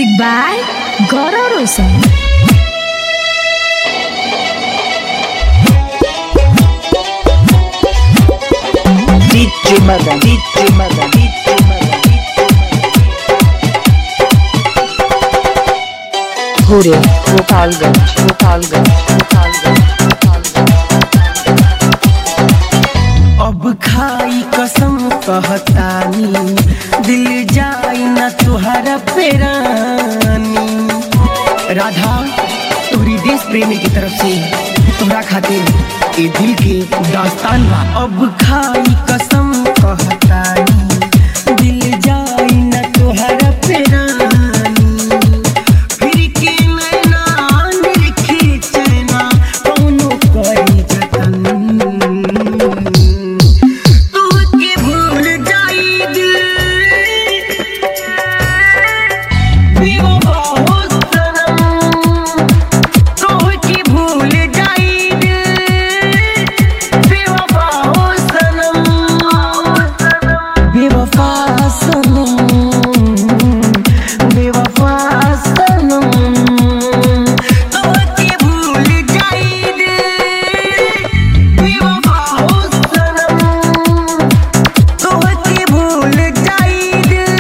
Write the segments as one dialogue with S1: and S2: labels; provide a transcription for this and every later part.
S1: Music by Gaurav Roshan.
S2: DJ Madan, DJ Madan, DJ Madan, Hure, Gopalganj, Gopalganj, Gopalganj, Gopalganj.
S3: अब खाई कसम कहतानी दिल जाई न तुहरा पेरानी राधा तोहरी देश प्रेमी की तरफ से तोहरा खातिर ए दिल के दास्तान बा अब खाई कसम कहतानी दिल जाई न तुहरा पेरानी फिर के नैना निरखे चैना कौनो करी जतन तोहके भूल जाई दिल बेवफा हो सनम तोहके भूल जाई दिल बेवफा हो सनम बेवफा सनम बेवफा सनम तोहके भूल जाई दिल बेवफा हो सनम तोहके भूल जाई दिल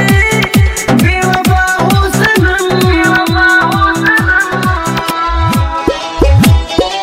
S3: बेवफा हो सनम बेवफा हो सनम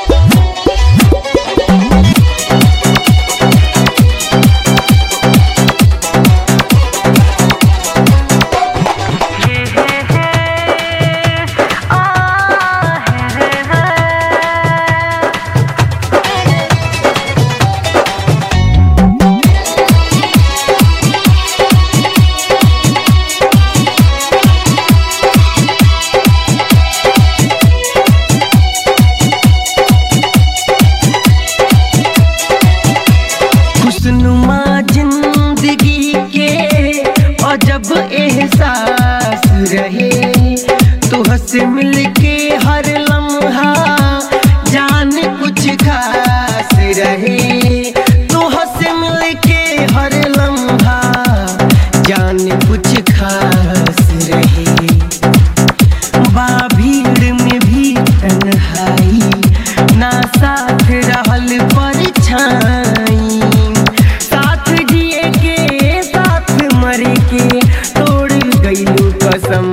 S3: खुशनुमा जिंदगी के अजब एहसास रहे तुहसे मिलके हर लम्हा जान कुछ खास रहे तुहसे मिलके हर लम्हा जान कुछ खास रहे बा भीड़ में भी तन्हाई ना साथ रहल परछाई साथ जिए के साथ मरे के तोड़ गईलू कसम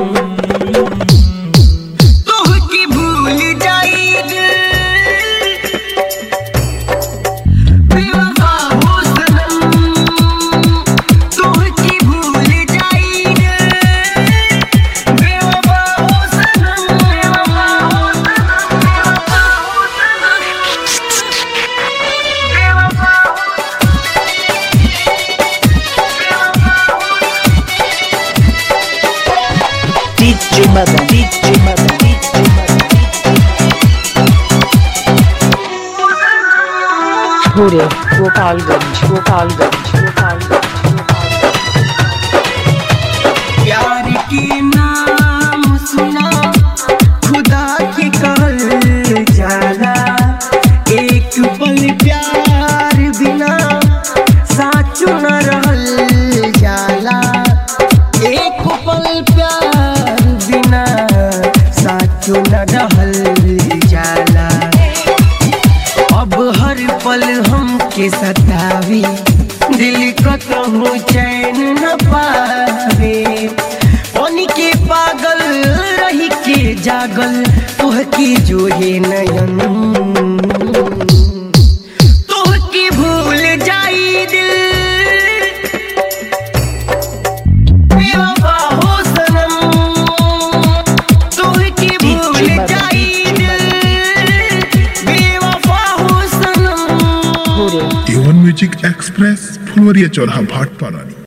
S3: तोहके भूल जाई दिल बेवफा हो सनम तोहके भूल जाई दिल बेवफा हो सनम बेवफा हो सनम बेवफा हो सनम बेवफा हो
S2: DJ Madan, DJ Madan, DJ Madan. Hure, Gopalganj, Gopalganj, Gopalganj, Gopalganj.
S3: प्यार के नाम सुना खुदा के कहल जाला एक पल प्यार बिना साचो न रहल जाला एक पल प्यार बिना साचो न रहल जाला अब हर पल हमके सतावी दिल कतहु चैन न पावे पानी के पागल रही के जागल तुहके जोहे नयन तुहके भूल जाई दिल बेवफा हो सनम तोहके भूल जाई दिल बेवफा हो सनम
S2: Hure,
S4: A1 Music Express, Fulvaria Chorha Bhat Parani.